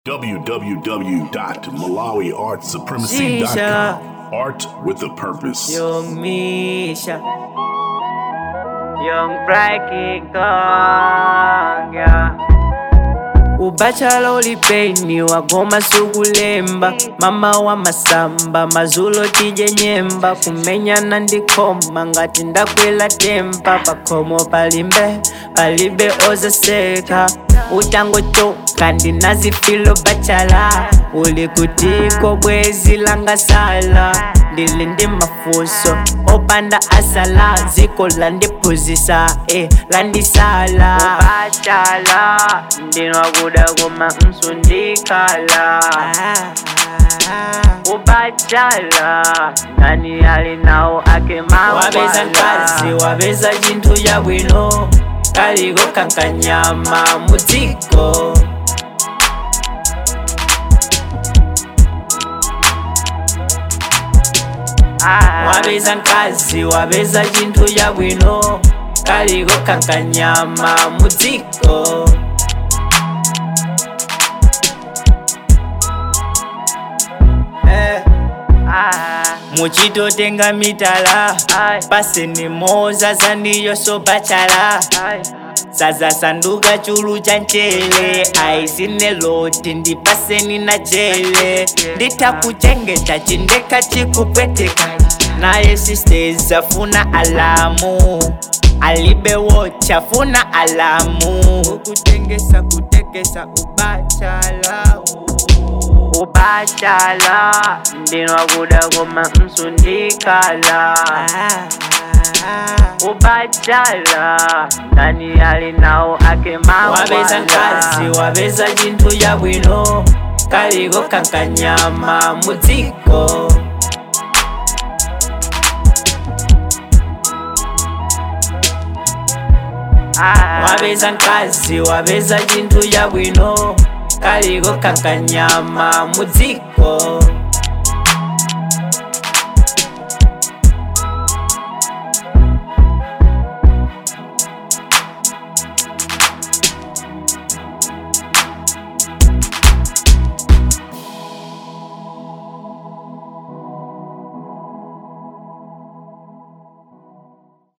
www.malawiartsupremacy.com. Art with a purpose. Young Misha, Young Frankie Kong, yeah. ubachala ulipeni wagoma sukulemba mama wa masamba mazulo tije nyemba kumenyana ndikoma ngati ndakwela tempa pakhomo palimbe palibe ozaseka utangotoka ndinazifilo bachala uli kutiko bwezi langasala ndili ndi mafuso opanda asala ziko landiphunzisa eh, landisala ubachala ndinwakuda koma msundikala ubachala nani ali nawo ake wabeza nkazi wabeza chinthu chabwino kaliko kankanyama mudziko wabeza nkazi wabeza chinthu chabwino kaliko kankanyama mudziko Eh. muchitotenga mitala paseni moza zaniyo sobachala sazasanduka chulu cha mchele aisine loti ndipaseni na jele nditakuchengeta chindeka chikupweteka naye sisters afuna alamu alibe wocha funa alamu ukutengesa kutekesa ubachala ubachala ndinwakuda koma msundikala ubachala nani ali nawo ake wabeza nkazi wabeza chinthu chabwino kaliko kankanyama mudziko wabeza nkazi wabeza chinthu chabwino kaliko kankanyama mudziko